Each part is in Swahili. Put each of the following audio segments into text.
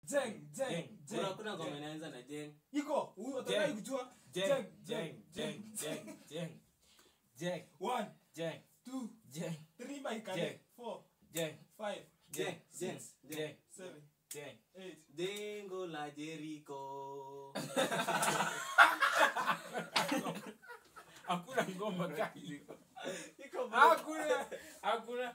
Jeng, jeng, Jeng. jeng, Kuna- kuna ngoma jeng. inaanza na jeng iko huyu atadai kujua Jeng, jeng, jeng, jeng, jeng. Jeng, one jeng, two jeng, three by Jeng. kale four jeng, five jeng jeng six jeng jeng, seven jeng. eight dengo la Jericho Hakuna ngoma kali. iko bro. Hakuna, hakuna.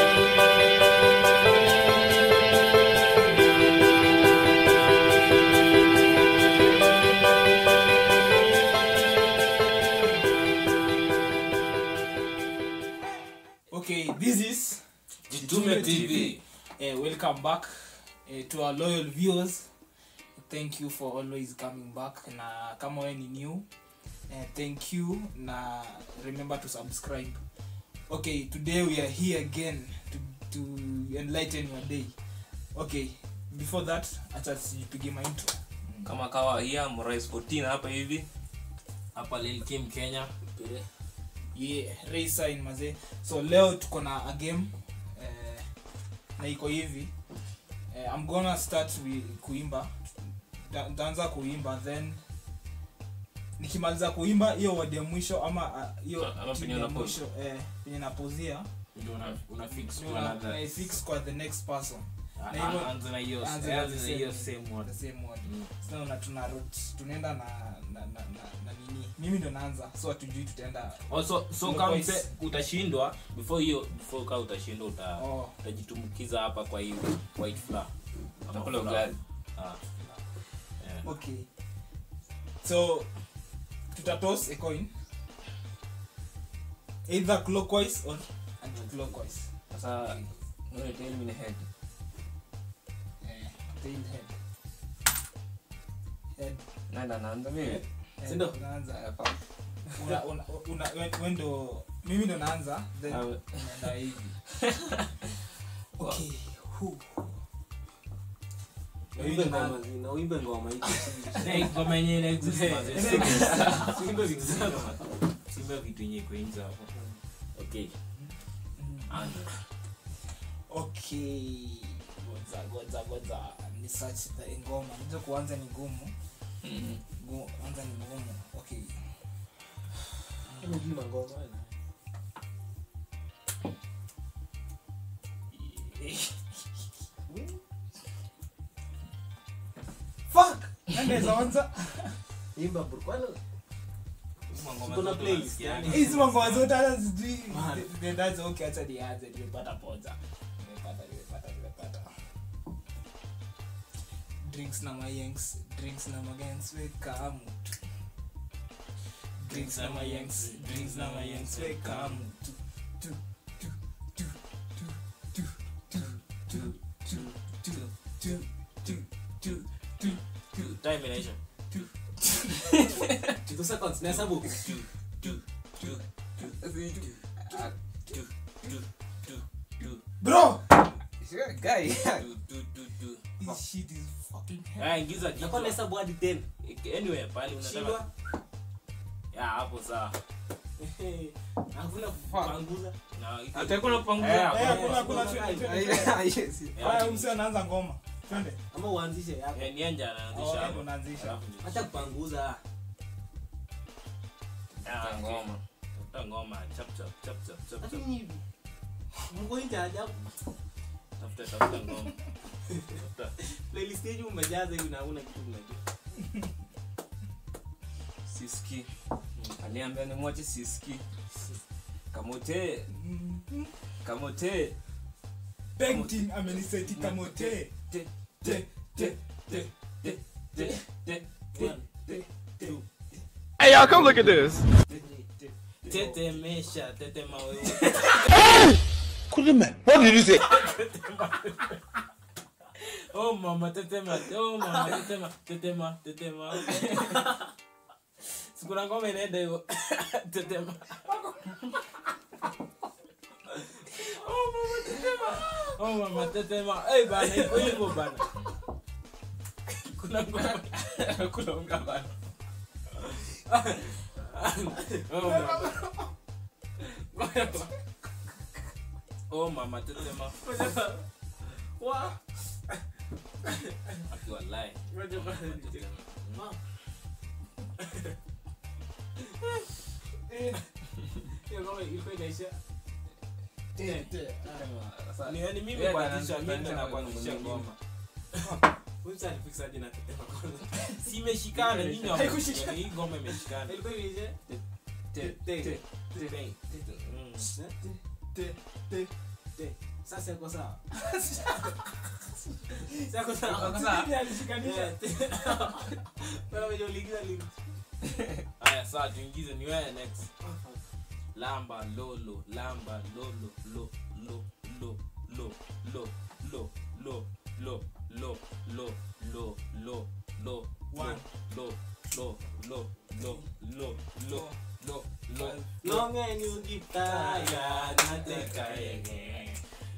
Okay, this is Jitume TV. Uh, welcome back uh, to our loyal viewers. Thank you for always coming back. Na kama wewe ni new, uh, thank you na remember to subscribe. Okay, today we are here again to, to enlighten your day. Okay, before that, acha sijipige my intro. kama kawaida mrais 14 hapa hivi hapa Lil Kim Kenya Pere. yeah race sign mazee so leo tuko na a game eh, na iko hivi eh, i'm gonna start wi- kuimba Ta- ntaanza kuimba then nikimaliza kuimba hiyo wadi ya mwisho ama ah, hiyo Ama tune penye ya una pause. mwisho eh, penye napozia ndio una, una fix ndio na- naifix kwa the next person Ah, na hivyo- ah, anza na hiyo anza na anza the na hiyo same- same word the same word Mm. sasa una tuna route tunaenda na na, na, na, na nini mimi ndo naanza so hatujui tutaenda also so No kama voice. mse utashindwa before hiyo before kama utashindwa uta oh utajitumbukiza hapa kwa hiyo white flour Ama Utakula flour. ugali. ah yeah. okay so tutatos a coin either clockwise or anti-clockwise Sasa wewe tell me the head. eh, tail head head Nanda naanza mimi. head, Sindo? unaanza Haya, pa. una, una, una, we- we ndo mimi ndo naanza then Ah, unaenda hivi okay hu Uimbe ngoma zina uimbe ngoma hiki Eh, ngoma yenyewe ina exist Eh, mazee. ina Simba vitu zako. Simba vitu yenyewe kwa nje hapo okay anza okay goza goza goza ni search the ngoma ndio kuanza ni ngumu Mhm. Gu- kwanza ni ngumu okay Unajua ngoma fuck nandeza anza imba bro kwani Ngoma Kuna zote playlist, unasikiaga. yani. hizi mambo zote hata sijui Man. nendaje okay acha nianze nimepata poza nimepata nimepata nimepata drinks na mayengs drinks na magengs weka mtu drinks na mayengs drinks na mayengs weka mtu tu tu tu tu tu tu tu tu tu tu tu tu tu time inaisha two seconds na hesabu Ah, bro sure, guy. this shit is fucking hell Ah, ingiza nakuwa kichwa. na hesabu hadi 10 anyway pale unataka shindwa ya hapo sawa hakuna kupanguza na iko- Hata kuna kupanguza. Eh, Eh, hakuna- hakuna hakuna hakuna- twende, twende, Ah, twende. yes, yes. Eh, haya ati- umsi anaanza ngoma twende ama uanzishe yako eh, nianja anaanzisha Oh, hapo. unaanzisha. Alafu ndio- hata kupanguza Ah, Tafuta okay. ngoma. Tafuta ngoma chap chap chap chap chap hata chap hivi mko nje ajabu tafuta tafuta ngoma tafuta playlist yenu umejaza hivi na huna kitu mnajua Siski. Aliambia nimwache siski. Kamote, kamote. painting ameniseti kamote Te, te te te, te, te, te, te, te, te. Hey y'all, come look at this. tetemesha tetema wewe oh mama tetema oh mama tetema tetema tetema sikuna ngoma inaenda hivyo tetema oh mama tetema oh mama tetema eh bana iko hivyo bana kuna ngoma kuna ngoma bana oh mama oh mama tetema wa akiwa live Ngoja kwanza nicheke. Mom. Hiyo ngoma ilikuwa inaisha. ni yani mimi Wewe kuanzisha kana- mimi kana- nakuanzisha kana- ngoma Huyu msanii fix aje na tetema kwanza. si imeshikana nyinyi wa- Haikushikana. hii ngoma imeshikana Ilikuwa inaisha. Te- Te- te- te- te- mm. Sasa iko sawa. Sasa iko sawa. Iko sawa. Bibi alishikanisha. Bwana mwenye uliingiza link. haya saa tuingize ni wewe next lamba lolo lamba lolo lo lo lo lo lo lo lo lo lo lo lo lo lo One. lo lo lo lo lo lo lo lo Long and you keep tired, not the kaye.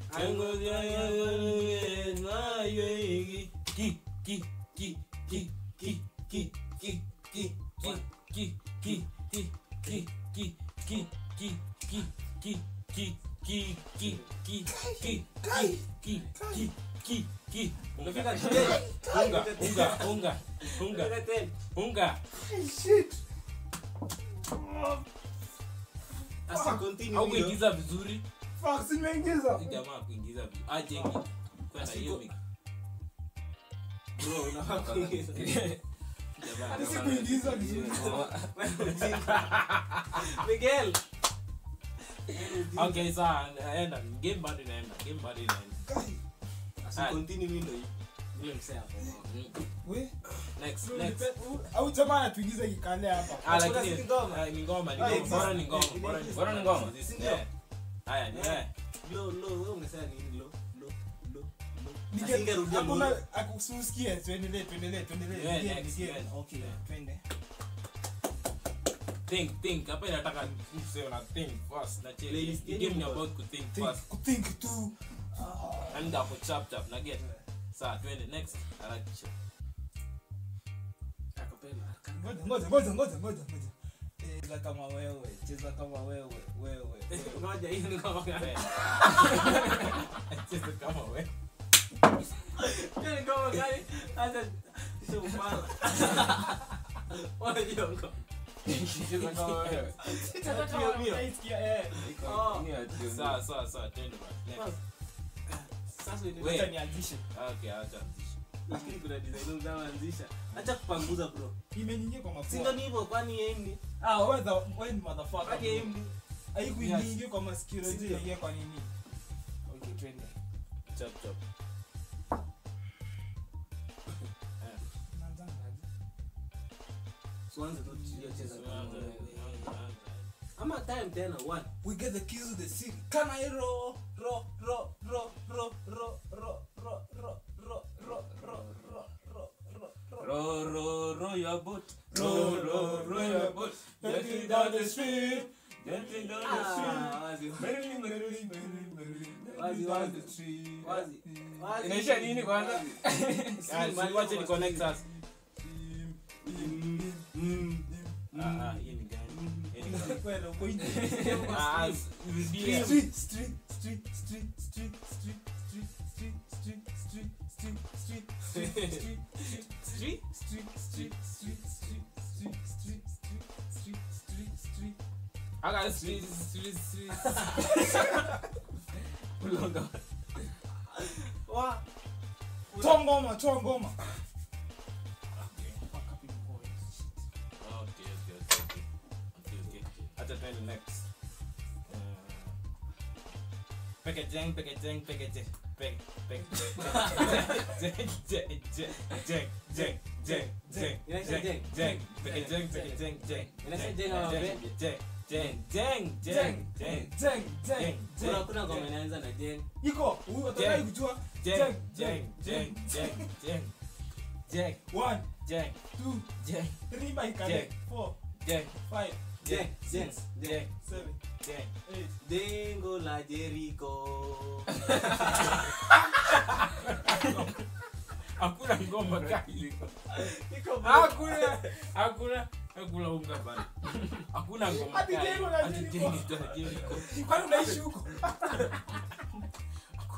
Unafika Unafika ten. Asa continue au hiyo. kuingiza vizuri Fuck, si nimeingiza. Huyu jamaa kuingiza vizuri ajengi kwenda hiyo mik- Bro, unafaa kuingiza. jamaa Hadi si jamaa- kuingiza vizuri. Miguel. okay sawa naenda game bado inaenda game bado inaenda Asa continue hiyo hii. Yule msee hapo. Mm. We, next we, next u- au jamaa anatuingiza kikale hapa. Ah, Hakuna lakini si ngoma. ah, ni ngoma ni Ah, ngoma exist. bora ni ngoma Eh, bora ni exist. bora ni ngoma Si ndio? Eh. haya ni wewe Low, low, wewe ungesema nini? Low, low, low, low. Nige- Asingerudia hakuna- low. akusiusikie, tuendelee, tuendelee, tuendelee. Yeah, Nige- next, nige- yeah. okay, Yeah. twende. think think hapa inataka mse una think first na cheki Playlist the yenu game ni kwa- about to think Think- first kuthink tu. and hapo chap chap na get sawa twende next harakisha Acapella. Ngoja, ngoja, ngoja, ngoja, ngoja, ngoja. Cheza kama wewe, cheza kama wewe, wewe, wewe. Ngoja, hiyo ni ngoma gani? cheza kama wewe Hiyo ni ngoma gani? Acha sio ufala. Ona hiyo ngoma. Cheza kama wewe. Cheza kama mio. Unaisikia, eh. Oh. Ni ati- sawa sawa sawa twende basi next Sasa ndio- Wait. Acha nianzishe. okay acha lakini kuna design unaanzisha. Acha kupanguza bro. Imeniingia kwa mapua. Si ndio ni hivyo kwani yeye ni? Ah, wewe the- wewe ni motherfucker, Kwani bro. yeye ni? Haikuingia kwa masikio, Si ndio? inaingia kwa nini? Okay, twende. chap chap Unaanzanga aje? Tuanze tu hiyo cheza kama wewe. Ama time tena one. We get the keys to the city. Can I roll, roll, roll, roll, roll, roll, roll, roll, roll, roll, roll, roll, roll, roll, roll, roll. Row, row, row your boat. Row, row, row your boat. Gently down the stream. Gently down Ah, wazi. Merrily, merrily, merrily, merrily. Wazi, Down wazi. the stream. Wazi. Wazi. Inaisha nini kwanza? Ah, si wache ni connect us Stream, Mm, mm, mm. ah ah hii ni gani Hii ni gani Kwenda uko nje. ah s- rudia. Street, street, street, street, street, street, street, street, street, street, street, street, street, street, street, Street? street, street, street, street, street, street, street, street, street, street. Aka street street street Ulonga. Wa. Toa ngoma, toa ngoma. okay okay okay okay okay okay acha twende next Uh, peke jeng peke jeng peke jeng peke peke jeng jeng jeng jeng jeng jeng jeng Inaisha jeng. jeng peke jeng peke jeng jeng Inaisha jeng ama jeng pe? jeng jeng jeng jeng jeng Jeng, jeng, Kuna jeng. kuna ngoma inaanza na jeng. Iko, huyu atadai kujua. jeng jeng jeng jeng jeng jeng One, jeng two, jeng three by Jeng. kale. Four, jeng five, Jeng, jeng, jeng. seven, jeng eight. Dengo la Jericho. hakuna ngoma kali Iko bro. hakuna hakuna hakuna unga bana hakuna ngoma Ati kali jengo la Ati Jericho. jengo la Jericho. Kwani unaishi huko?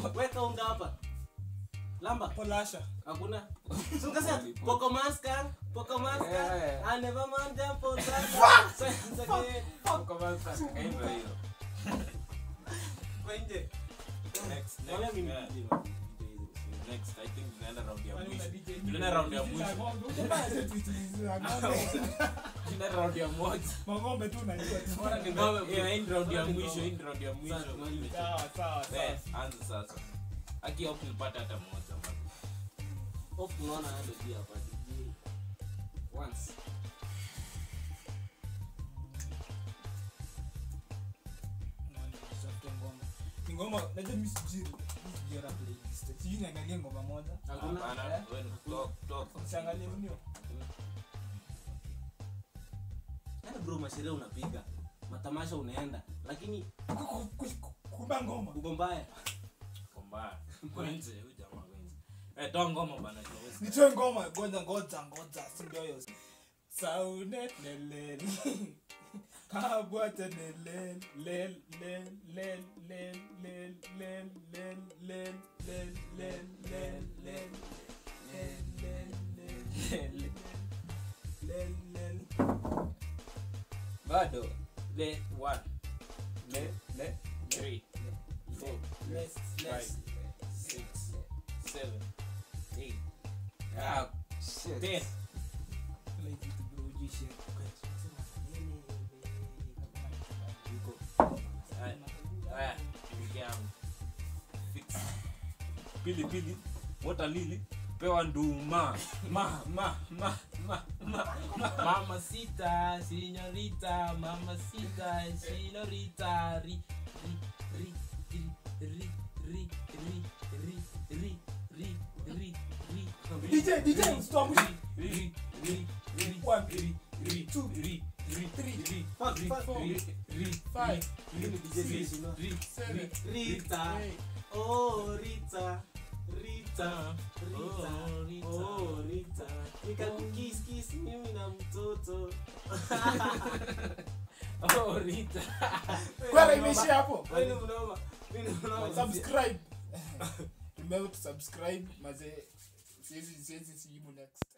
weka unga hapa lamba Polasha. hakuna So ukasema, poko maskar poko maskar Yeah. I never mind them for that. Sasa again. Kaimba hiyo. Kwa nje. Next, next, Wala mimi yeah. DJ, man. Next, I think tunaenda round ya Kwani mwisho. una DJ? Tunaenda round ya mwisho. Mbaya zetu hizi za ng'ombe. Tunaenda round ya moja. Mang'ombe tu unajua tu. Bora ni ngome. Yeah, hii ni round ya mwisho, hii ni round ya mwisho. Sasa, tumalize. Sawa, sawa, sawa. Eh, anza sasa. Aki hope nipate hata moja man. Hope tunaona hado pia hapa. DJ. Once. Nitafute ngoma. Ni ngoma, najua mimi sijui- mimi sijui rap playlist. Sijui niangalie ngoma moja. Hakuna. Hapana, Eh? wewe ni talk, talk. Siangalie unio. Yaani bro masherehe unapiga matamasha unaenda lakini Ku- ku- ku- kuba ngoma. uko mbaya Kwa mbaya. Kwa nje, huyu jamaa kwa nje. Eh, toa ngoma bana, tuwezi. nitoe ngoma ngoja ngoja ngoja si ndio hiyo saunet lelel kabwate lelel lel lel lel lel lel lel lel lel lel lel lel lel lel lel lel lel lel Bado. Le, one, Le, le. three, four, less five, less six, seven, eight, Ah, shit. ten. like vitu bro ujishe Haya, haya, pili yangu. Fix. Pili, pili. Wota lili. Pewa nduma. Ma, ma, ma, ma, ma, ma. Mama sita, signorita, mama sita, signorita, ri, ri, ri, ri, ri, ri, ri, ri, ri, ri, ri, ri. DJ DJ usituamshe Ri, ri, ri, One, ri, ri, two, ri, ri, three, ri, Fuck, ri, fuck. ri, ri, five Mimi DJ Sino. ri, seven Rita oh Rita Rita Rita Oh, Rita. oh Rita nikakukiss kiss mimi na mtoto Oh, Rita. kwara imeishia hapo wewe ni mnoma mimi ni mnoma subscribe remember to subscribe mazee siwezi siwezi sijibu next